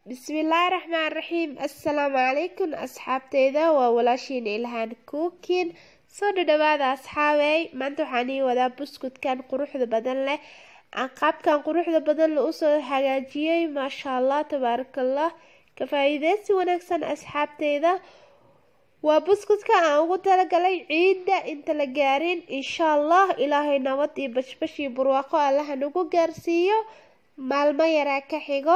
bismillaahi raxmaan raxiim assalaamu calaykum asxaabteyda waa walaashiin ilhaan cookin soo dhadhawaada asxaabey maanta waxaan ii wadaa buskudkan quruxda badan leh aan qaabkan quruxda badan la usoo hagaajiyey maasha allah tabaarakallah ka faa-iideysi wanaagsan asxaabteyda waa buskudka aan ugu talagalay ciidda inta la gaarin insha allah ilaahay nabad iyo bashbash iyo barwaaqo allaha nagu gaarsiiyo maalmo yaraa ka xigo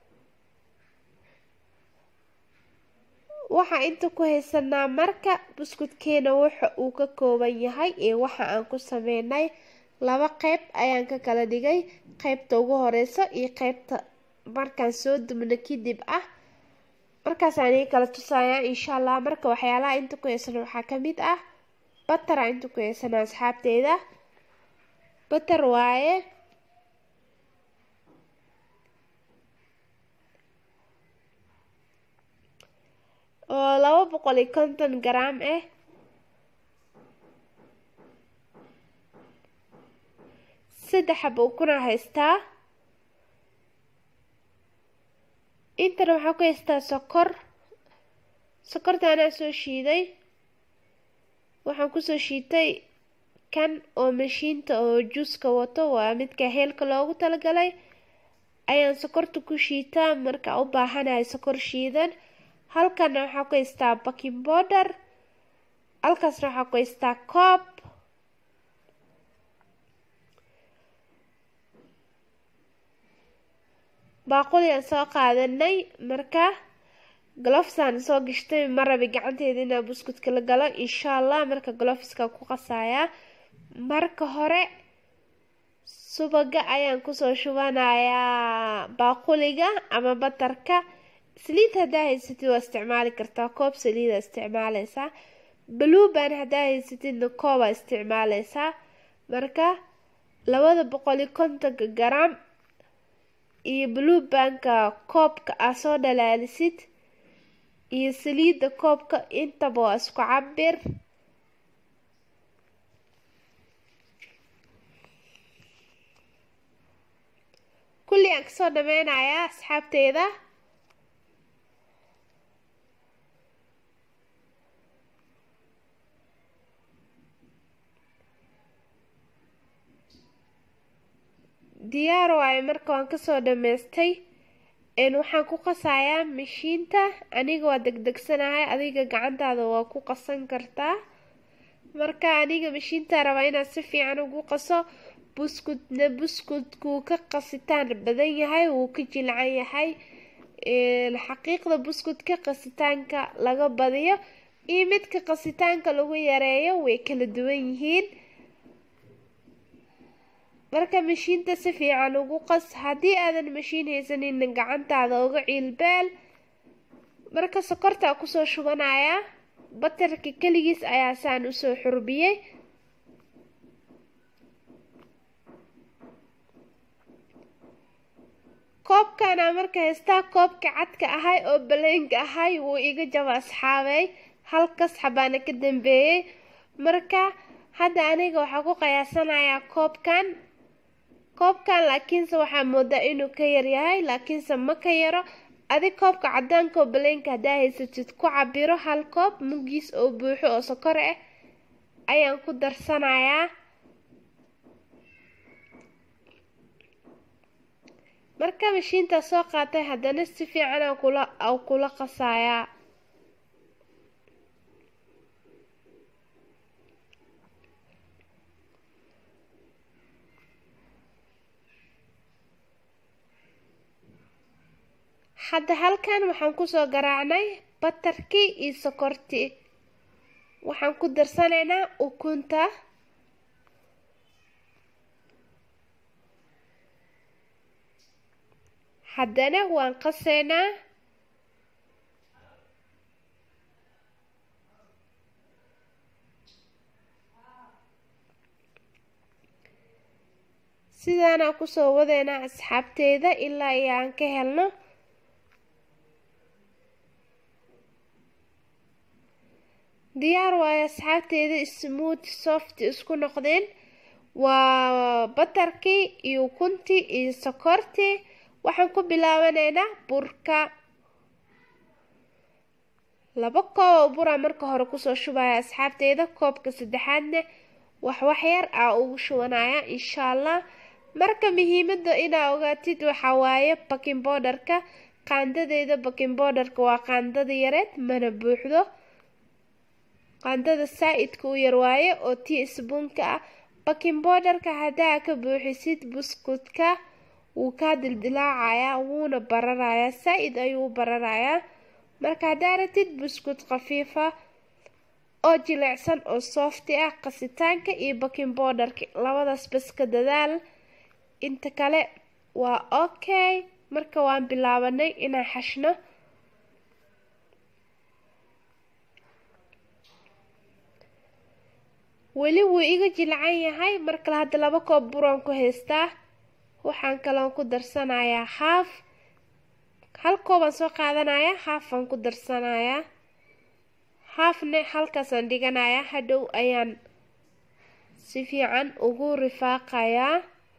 waxaa inta ku haysanaa marka buskudkeena waxa uu ka kooban yahay iyo waxa aan ku sameynay laba qeyb ayaan ka kala dhigay qeybta ugu horeyso iyo qeybta markaan soo dubno kadib ah markaasaan ii kala tusayaa insha allah marka waxyaalaha inta ku haysana waxaa kamid ah batara inta ku haysana asxaabteyda batar waaye oo laba boqol iyo konton garaam ah saddex xaba ukuna haystaa intana waxaa ku haystaa sokor sokorta anaa soo shiiday waxaan kusoo shiitay kan oo mashiinta oo juuska wato waa midka heelka loogu talagalay ayaan sokorta ku shiitaa marka u baahanahay sokor shiidan halkana waxaa ku haystaa baking border halkaasna waxaa ku haystaa coob baaquli aan soo qaadanay marka glofsaan soo gashtay ma rabi gacanteeda inaa buskudka la galo insha allah marka glofska ku qasayaa marka hore subaga ayaan kusoo shubanayaa baaquliga ama batarka saliid haddaa haysatid waa isticmaali kartaa koob saliida isticmaaleysaa bluban haddaa haysatidna koobaa isticmaaleysaa marka labada boqol iyo kontonka garam iyo blubanka koobka aa soo dhalaalisid iyo saliidda koobka intaba waa isku cabir kulli aan kasoo dhameynayaa asxaabteyda diyaar waayo marka waan kasoo dhameystay waxaan ku qasayaa mashiinta aniga waa degdegsanahay adiga gacantaada waa ku qasan kartaa marka aniga mashiinta rabaa inaad si fiican ugu qaso buskudna buskudkuu ka qasitaan badan yahay wuu ka jilcan yahay xaqiiqda buskudka qasitaanka laga badiyo iyo midka qasitaanka lagu yareeyo way kala duwan yihiin marka mashiinta si fiican ugu qas haddii aadan mashiin haysanina gacantaada uga ciilbeel marka sokortaa kusoo shubanayaa batarka keligiis ayaa saan usoo xurbiyey koobkana marka haystaa koobka cadka ahay oo baleenka ahay wuu iga jaba asxaabey halkas xabaana ka dambeeyey marka hadda aniga waxaa ku qiyaasanayaa koobkan koobkan laakiinse waxaa moodaa inuu ka yaryahay laakiinse ma ka yaro adig koobka cadaanka oo baleenka haddaa haysatid ku cabiro hal koob mugiis oo buuxo oo sokor ah ayaan ku darsanayaa marka mashiintaa soo qaatay haddana si fiican aan kula aan kula qasayaa hadda halkan waxaan kusoo garaacnay batarkii iyo sokortii waxaan ku darsanaynaa ukunta haddana waan qaseynaa sidaanaa kusoo wadeynaa asxaabteeda ilaa iyo aan ka helno diyaar waayo asxaabteeda smooth soft isku noqdeen waa batarkii iyo ukuntii iyo sokortii waxaan ku bilaabanaynaa burka laba koob oo buraa marka hore kusoo shubaya asxaabteyda koobka saddexaadna waxwax yar aa ugu shubanaya insha allah marka muhiimada inaa ogaatid waxaa waaye baking bowderka qaandadeeda baking bowderka waa qaandada yareed mana buuxdo qaandada saa-idka u yar waaye oo tii isbuunka ah baking bowderka haddaa ka buuxisid buskudka wuu kaa dildilaacayaa wuuna bararayaa saa-id ayuu u bararayaa marka haddaa ratid buskud khafiifa oo jilicsan oo soofti ah qasitaanka iyo baking bowderka labadaas bas ka dadaal inta kale waa okay marka waan bilaabanay inaan xashno weli wuu iga jilcan yahay markale hadda laba koob buraan ku haystaa waxaan kaloon ku darsanayaa haaf hal koobaan soo qaadanayaa haafaan ku darsanayaa haafne halkaasaan dhiganayaa hadhow ayaan si fiican ugu rifaaqayaa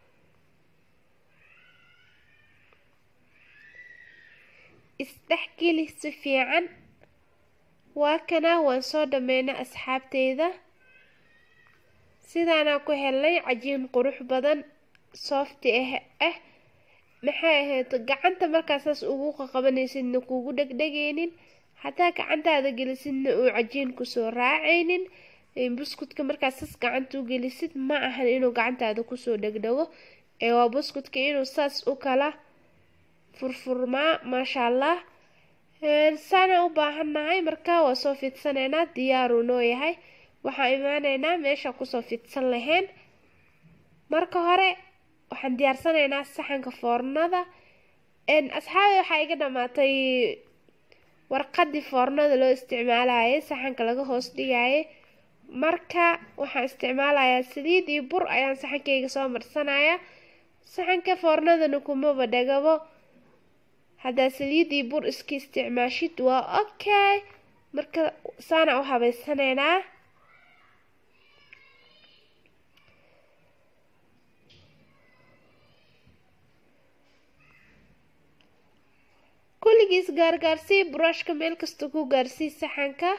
isdhexgeli si fiican waa kanaa waan soo dhameynay asxaabteyda sidaanaa ku helnay cajiin qurux badan soofti ah ah maxay ahayd gacanta markaasaas ugu qaqabanaysidna kuugu dhegdhegaynin hadaa gacantaada gelisidna uu cajiin kusoo raacaynin buskudka markaasaas gacanta u gelisid ma ahan inuu gacantaada kusoo dhegdhego ee waa buskudka inuu saas u kala furfurmaa maasha allah saana u baahannahay marka waa soo fidsanaynaa diyaaruu noo yahay waxaan imaaneynaa meesha kusoo fidsan lahayn marka hore waxaan diyaarsanaynaa saxanka foornada asxaabi waxaa iga dhamaatay warqadii foornada loo isticmaalayay saxanka laga hoos dhigayay marka waxaan isticmaalayaa saliid iyo bur ayaan saxankayga soo marsanaya saxanka foornadana kumaba dhagabo haddaa saliid iyo bur iska isticmaashid waa okay marka saana u habeysanaynaa kulligiis gaargaarsii buraashka meel kasta ku gaarsii saxanka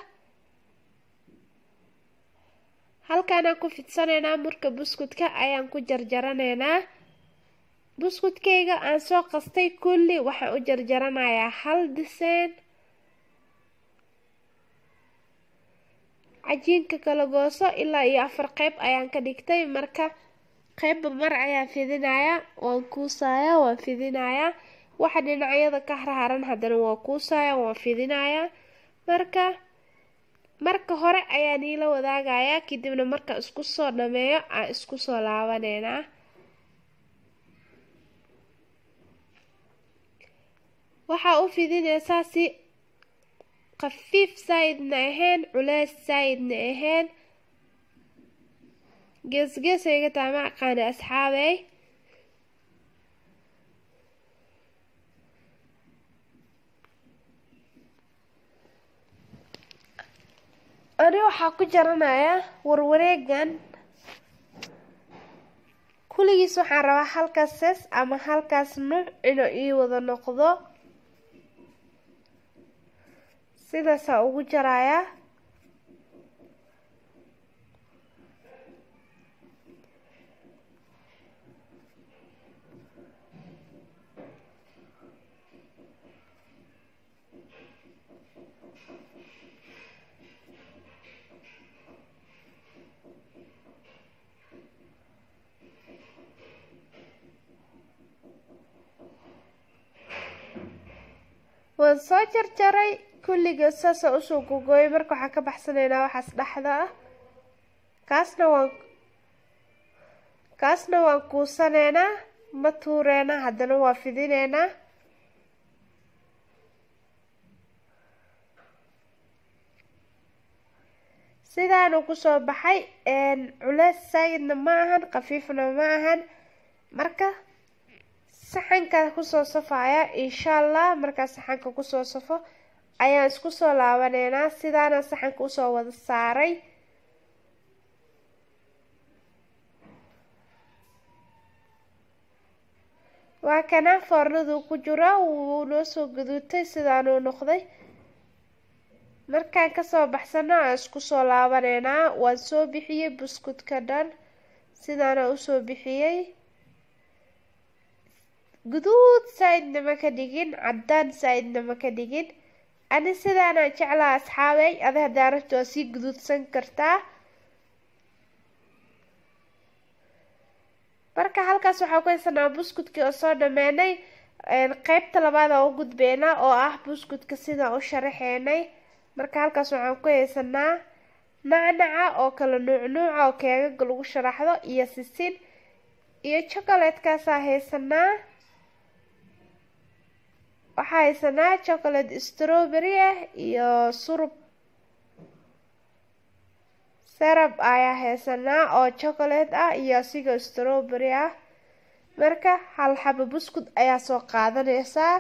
halkaanaan ku fidsanaynaa marka buskudka ayaan ku jarjaranaynaa buskudkayga aan soo qastay kulli waxaan u jarjaranayaa hal diseen cajiinka kala gooso ilaa iyo afar qeyb ayaan ka dhigtay marka qeybba mar ayaan fidinayaa waan kuusayaa waan fidinayaa waxa dhinacyada ka harharan haddana waa kuusaya waan fidinayaa marka marka hore ayaan iila wadaagayaa kadibna markaan isku soo dhameeyo aan isku soo laabaneynaa waxaa u fidinaysaa si khafiif saayidna ahayn culeys saayidna ahayn geesgeesayga taama aqaana asxaabey ani waxaa ku jaranayaa warwareegan kulligiis waxaan rabaa halkaas sees ama halkaas nuuc inuu ii wada noqdo sidaasaa ugu jarayaa waan soo jarjaray kulligood saasa usoo gogooyay marka waxaan ka baxsanaynaa waxaas dhexda ah kaasna waan kaasna waan kuusanaynaa ma tuureynaa haddana waa fidineynaa sidaanu kusoo baxay culeys saayidna ma ahan khafiifna ma ahan marka saxanka kusoo safaya insha allah markaa saxanka kusoo safo ayaan isku soo laabaneynaa sidaana saxanka usoo wada saaray waa kana foornaduu ku jiro wuu noo soo gaduutay sidaanuu noqday markaan kasoo baxsano aan isku soo laabaneynaa waan soo bixiyey buskudka dhan sidaana usoo bixiyey guduud saa-idna ma ka dhigin caddaan saa-idna ma ka dhigin ani sidaanaan jeclaa asxaabey adi haddaa rabto waa sii guduudsan kartaa marka halkaas waxaan ku haysanaa buskudkii oo soo dhameynay qeybta labaad aan u gudbeynaa oo ah buskudka sidaan u sharaxeynay marka halkaas waxaan ku haysanaa nacnaca oo kala nuuc nuuca oo keegaga lagu sharaxdo iyo sisin iyo chocolatekaasaa haysanaa waxaa haysanaa chocolate strawberry ah iyo surub serab ayaa haysanaa oo chocolate ah iyo asiga strawberry ah marka hal xabo buskud ayaa soo qaadanaysaa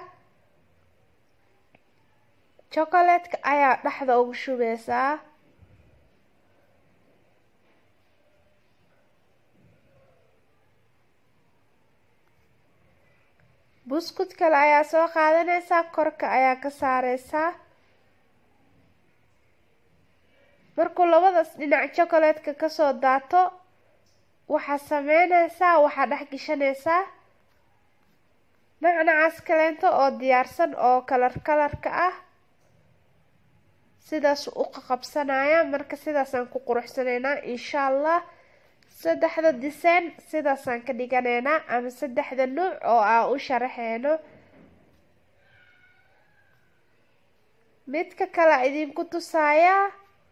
chocolatka ayaa dhexda ugu shubeysaa buskud kale ayaa soo qaadanaysaa korka ayaa ka saareysaa markuu labadaas dhinac chocolatka kasoo daato waxaa sameyneysaa waxaa dhex gashanaysaa nacnacaas kaleento oo diyaarsan oo kalar kalarka ah sidaas u qaqabsanaya marka sidaasaan ku quruxsaneynaa insha allah saddexda diseen sidaasaan ka dhiganeynaa ama saddexda nuuc oo aan u sharaxeyno midka kale idinku tusayaa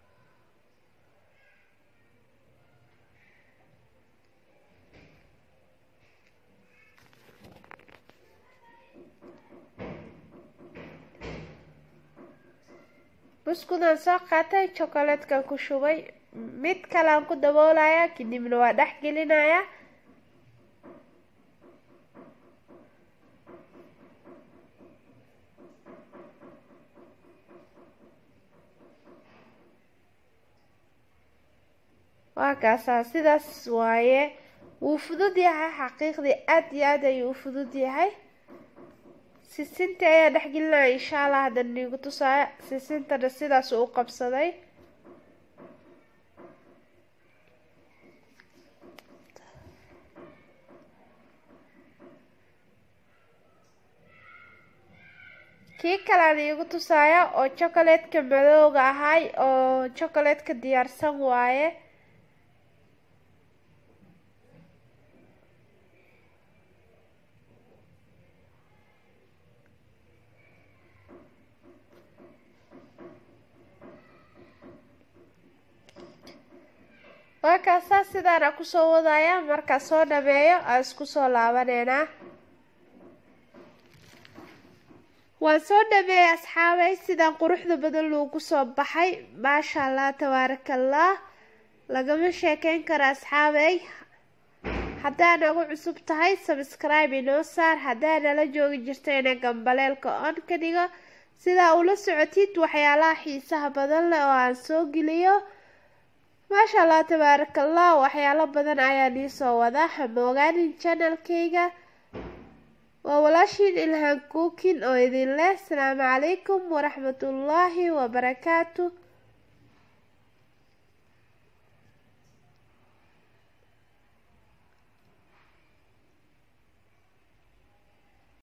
buskudaan soo qaatay chocolatekan ku shubay mid kalean ku daboolaya kadibna waa dhex gelinaya waa kaasaa sidaas waaye wuu fudud yahay xaqiiqdii aada iyo aad ayuu u fudud yahay sisinta ayaa dhexgelinaya insha allah hadda niigu tusaaya sisintana sidaas u qabsaday kii kalean iigu tusaaya oo chocolatka madooga ahay oo chocolatka diyaarsan waaye waa kaasaa sidaana kusoo wadaya markaa soo dhameeyo aan isku soo laabaneynaa waan soo dhameeyay asxaabay sidaan quruxda badan loogu soo baxay maasha allah tabaaraka allah lagama sheekeyn karo asxaabay haddaa nagu cusub tahay sabscribe inoo saar haddaa nala joogi jirto ina gambaleelka on ka dhigo sidaa ula socotid waxyaalaha xiisaha badan leh oo aan soo geliyo maasha allah tabaaraka allah waxyaalo badan ayaan iisoo wadaa hamogaanin janalkayga waa walaashiin ilhaan kuukin oo idin leh asalaamu calaykum waraxmatullaahi wabarakaatu